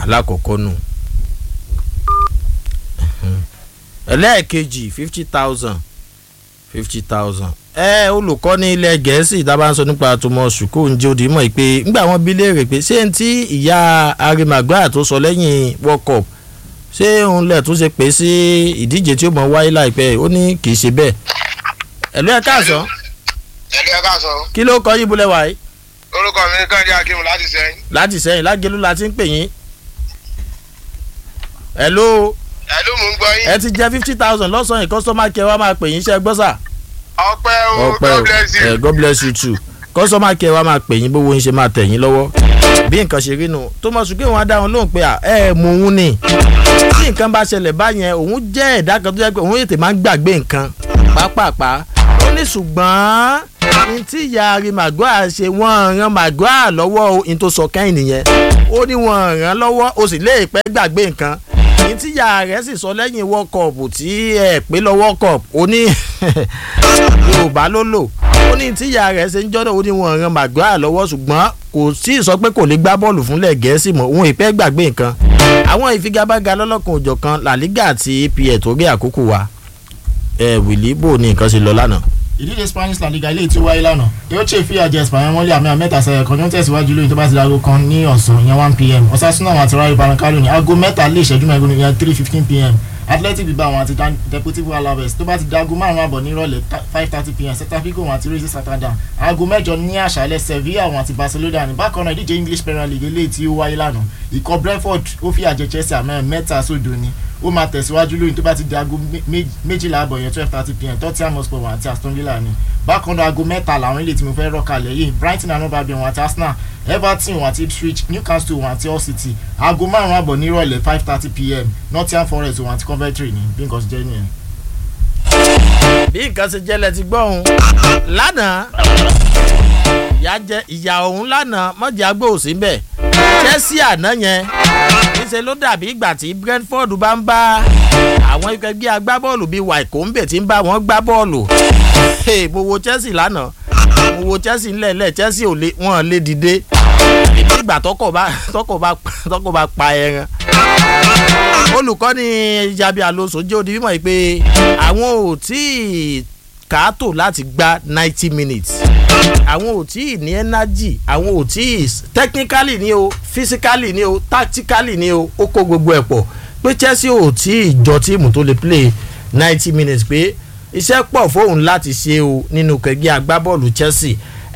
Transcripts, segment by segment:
alákọ̀ọ́kọ́ nù ẹlẹ́ẹ̀kejì fifty thousand fifty thousand ẹ olùkọ́ ní ilẹ̀ gẹ̀ẹ́sì tá a bá ń sọ nípa àtúmọ̀ sùkúù ń jẹ́ òdì mọ̀ pé ńgbà wọn bí léèrè pé ṣé n tí ìyá arimagba tó sọ lẹ́yìn world cup ṣé òun lẹ̀ tún ṣe pé sí ìdíje tí ó mọ̀ wáyé láìpẹ́ ó ní kì í ṣe bẹ́ẹ̀ ẹ̀lú ẹ̀ káàsán ẹ̀lú ẹ̀ káàsán kí ló kọ́ yín bulẹ̀ wáyé orúkọ mi ní kàndí akim láti sẹ́yìn. láti sẹ́yìn lágẹ̀lú la ti ń pè yín ẹ̀lú ẹ̀lú mò ń gbọ́ yín. ẹ ti jẹ́ fifty thousand lọ́sàn-án yìí customer care wa máa pè yín iṣẹ́ gbọ́sà ọpẹ́ o ọpẹ́ o god bless you. ẹ god bless you too customer care wa máa pè yín bówó yín ṣe máa tẹ̀ yín lọ́wọ́ bí nǹkan ṣe rí nu thomas uke wọn á dá wọn lóhùn pé à, ẹ mú òun ni tí nǹkan bá ṣẹlẹ̀ báyẹn òun jẹ́ ẹ̀dá kan tó jẹ́ pé òun ètè máa ń gbàgbé nǹkan pápápá ó ní ṣùgbọ́n ní tí ìyá rí màgúà ṣe wọ́n ran màgúà lọ́wọ́ o ní tó sọ kẹ́hìn nìyẹn ó ní wọ́n ràn lọ́wọ́ o sì lè pẹ́ gbàgbé nǹkan ní tí ìyá rẹ̀ sì sọ lẹ́yìn world cup tí ẹ pé lọ world cup ó ní yorùbá ló lò ó ní tí ìyá rẹ̀ ṣe ń jọ́dọ̀ ó ní wọ́n ran màgúà lọ́wọ́ ṣùgbọ́n kò sí sọ pé kò lè gbá bọ́ọ̀lù fúnlẹ̀ gẹ̀ẹ́sì mọ́ òun ìpẹ́ gbàgbé nǹkan àwọn ìfigagbága lọ́lọ́kan òjọ̀kan la liga àti epl tó rí àkókò wa ẹ wìlí bò ní nǹkan ṣe lọ lánàá ìdíje spanish la liga ilé tí ó wáyé lánàá yóò ṣe fìyà jẹ espanyol mọ́lẹ̀ àmì àmẹ́ta sẹ́yẹ kan ní ó tẹ̀síwájú lóyún tó bá ti di aago kan ní ọ̀sán ìyẹn one pm osasuna àwọn àti rayo baracalo ní aago mẹ́ta lé ìṣẹ́jú mẹ́rin ìyẹn three fifteen pm athletic bilbao àwọn àti deportivo alaves tó bá ti di aago márùn-ún àbọ̀ nírọ̀lẹ́ five thirty pm celta vigo àwọn àti racing santander aago mẹ́jọ ní àṣálẹ́ sevilla àwọn àti barcelona ní bákan náà ìdíje english premier league ilé tí ó wáyé lánàá ikọ̀ brentford ó fìyà jẹ chelsea àmọ́ mẹ́ta sódò ni ó máa tẹ̀síwájú lóyún tó bá ti di aago méjìlá àbọ̀ yẹn twelve thirty pm tottenham hotspur wọn àti aston villa ni bákan náà aago mẹ́ta làwọn ilé tí mo fẹ́ rọ́ọ̀kalẹ̀ yìí brighton and obabi wọn àti arsenal everton wọn àti ipswich newcastle wọn àti hull city aago márùn-ún àbọ̀ nírọ̀lẹ́ five thirty pm nottingham forest wọn àti coventry ni bí nǹkan ṣe jẹ́ nìyẹn. bí nǹkan ṣe jẹ́lẹ̀ ti gbọ́ òun lánàá ìyá jẹ ìyá òun lánàá mọ̀jẹ̀ agbó òsì ń bẹ̀ chelsea àná yẹn níṣẹ́ ló dàbí ìgbà tí brentford bá ń bá àwọn ikọ̀ ẹgbẹ́ agbábọ́ọ̀lù bíi waikombe tí ń bá wọn gbá bọ́ọ̀lù mo wo chelsea lánàá mo wo chelsea ńlẹ̀ẹ́lẹ̀ chelsea ò lè wọ́n lè dìde ìdí ìgbà tọkọ̀ bá tọkọ̀ bá tọkọ̀ bá pa ẹran olùkọ́ni jabi alonso jẹ́ odi mímọ́ yìí pé àwọn ò tí ì kàátò láti gba ninety minutes àwọn ò tí ì ní energy àwọn ò tí ì technically ni o physically ni o tactically ni o ó kó gbogbo ẹ̀ pọ̀ pé chelsea ò tí ì jọ tíìmù tó lè play ninety minutes pé iṣẹ́ pọ̀ fóun láti ṣe o nínú kẹgbẹ́ agbábọ́ọ̀lù chelsea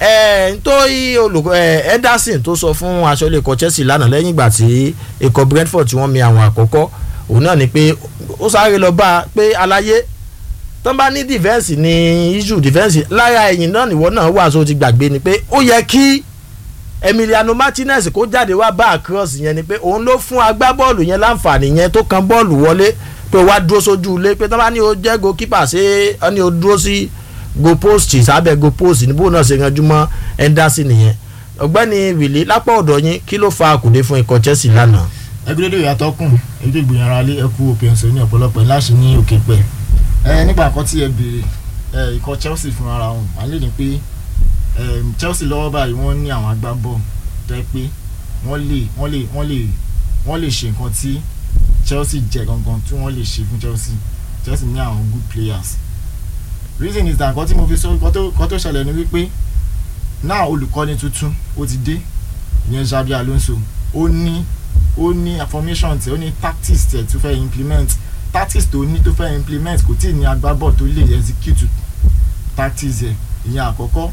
ẹ nítorí olùkọ́ ẹ ederson tó sọ fún aṣọ́lé ikọ̀ chelsea lánàá lẹ́yìn ìgbà tí ikọ̀ brentford tí wọ́n mi àwọn àkọ́kọ́ òun náà ni pé ó sáré lọ bá a pé aláyé tán bá ní dìfẹ́ǹsì ní issue dìfẹ́ǹsì lára ẹ̀yìn náà nìwọ náà wà sóò ti gbàgbé ni pé ó yẹ kí emiliano martinez kó jáde wá bá àkírọ́ọ̀sì yẹn ni pé òun ló fún agbábọ́ọ̀lù yẹn láǹfààní yẹn tó kan bọ́ọ̀lù wọlé pé wá dúró sójú ilé pé tán bá ní o jẹ́ goalkeeper ṣé ọ ní o dúró sí go post sábẹ́ go post níbo náà ṣe yanjú mọ́ henderson nìyẹn ọ̀gbẹ́ni wìlí lápá ọ̀dọ̀ yín kí ló fa àkùdé fún ikọ̀ chelsea lánàá. ẹgbẹ́dẹ́dẹ́ ìyàtọ̀ kùn ètò ìgbìyànjú ara lé ẹkú òpin ọ̀sẹ̀ ní ọ̀pọ̀lọpọ̀ láṣẹ ní òkè pẹ̀ ẹ nígbà kan tí ẹ béèrè ẹ ikọ̀ chelsea fún ara wọn wà lè ní pé chelsea lọ́wọ́ báyìí wọ́n ní àwọn agbábọ̀ tó yẹ pé wọ́n lè wọ́n lè wọ́n lè wọ́n lè ṣe nǹkan tí chelsea jẹ gangan tí wọ́n lè ṣe fún chelsea chelsea ní àwọn good players reason is that nǹkan tí mo fi sọ nǹkan tó ṣẹlẹ̀ ni wípé náà olùkọ́ni tuntun ó ti dé ìyẹn Xabi Alonso ó ní ó ní formation tí ó ní tactics tí ẹ̀ tó fẹ́ implement tactics tó ní tó fẹ́ implement kò tí ì ní agbábọ̀ tó lè execute tactics ẹ̀ ìyẹn àkọ́kọ́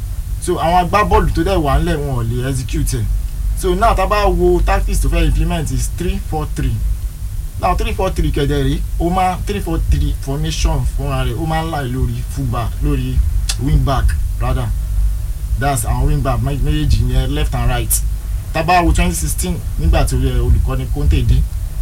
so àwọn agbábọ́ọ̀lù tó dẹ̀ wà ńlẹ̀ wọn ò lè execute ẹ̀ so now tá a bá wo tactics tó fẹ́ implement is three four three now three four three kẹ̀dẹ̀ rí ó máa three four three formation fúnra rẹ̀ ó máa ń láì lórí fullback lórí wing back rather that's àwọn wing back méjèèjì yẹn left and right tá a bá wo twenty sixteen nígbà tó yẹ olùkọ́ni Conte dé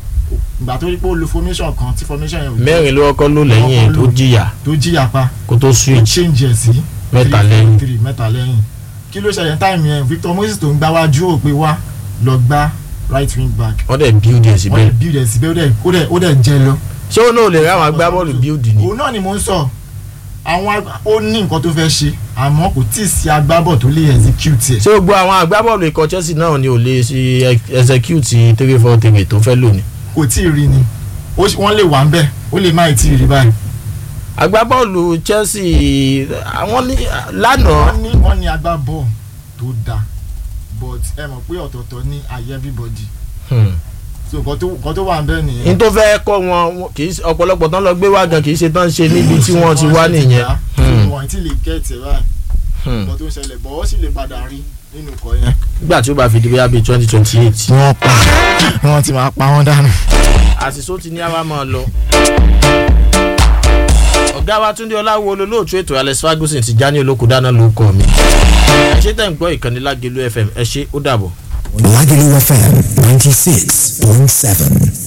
ìgbà tó rí pé ó lo formation kan tí formation yẹn. mẹ́rin ló kọ́kọ́ ló lẹ́yìn tó jìyà tó jìyà pa kó tó ó switch change ẹ̀ sí Mẹ́ta three, lẹ́yìn. three mẹ́ta lẹ́yìn kí ló ṣẹlẹ̀ táìmù yẹn Victor Moses tó ń gbá wájú ò pé wá lọ gbá right wing back wọ́n dẹ̀ build ẹ̀ wọ́n síbẹ̀ lè build ẹ̀ síbẹ̀ ó dẹ̀ ó dẹ̀ ó dẹ̀ jẹ́ lọ. ṣé ó náà lè rí àwọn agbábọ́ọ̀lù build ni òun náà ni mò ń sọ àwọn ag- ó ní nǹkan tó fẹ́ ṣe àmọ́ kò tí ì sí agbábọ̀ tó lè execute ẹ̀ ṣé gbogbo àwọn agbábọ́ọ̀lù ikọ̀ Chelsea náà ni ò lè ṣe execute three four three tó fẹ́ lò ní. kò tí ì rí ni Ó ṣ- wọ́n lè wà ń bẹ̀ ó lè má ì tí ì rí báyìí agbábọ́ọ̀lù Chelsea àwọn ní lánàá wọ́n ní wọ́n ní agbábọ̀ tó dáa but ẹ mọ̀ pé ọ̀tọ̀ọ̀tọ̀ ní ayé everybody hmm, so nǹkan tó nǹkan tó wà ń bẹ̀ n nìyẹn tó fẹ́ kọ́ wọn wọn kì í ṣe- ọ̀pọ̀lọpọ̀ tán lọ gbé wá gan kì í ṣe tán ṣe níbi tí wọ́n ti wá nìyẹn. Hmm, wọ́n ti lè kẹ́ẹ̀tì ẹ̀ báyìí hmm. nǹkan tó ń ṣẹlẹ̀ bọ̀ ó sì lè padà rí nínú ikọ̀ yẹn. nígbà tí ó bá fi di bóyá bíi twenty twenty eight wọ́n pa wọ́n ti máa pa wọ́n dànù. àṣìṣó ti ní àwa máa lọ. ọ̀gá wa Túndé Ọláwo olólóòtú ètò Alex Ferguson ti já ní olóko dáná ló kọ́ mi. ẹ ṣé tẹ̀ ń gbọ́ ìkànnì Lágelú FM ẹ ṣé ó dàbọ̀. Lagelu FM 96.7.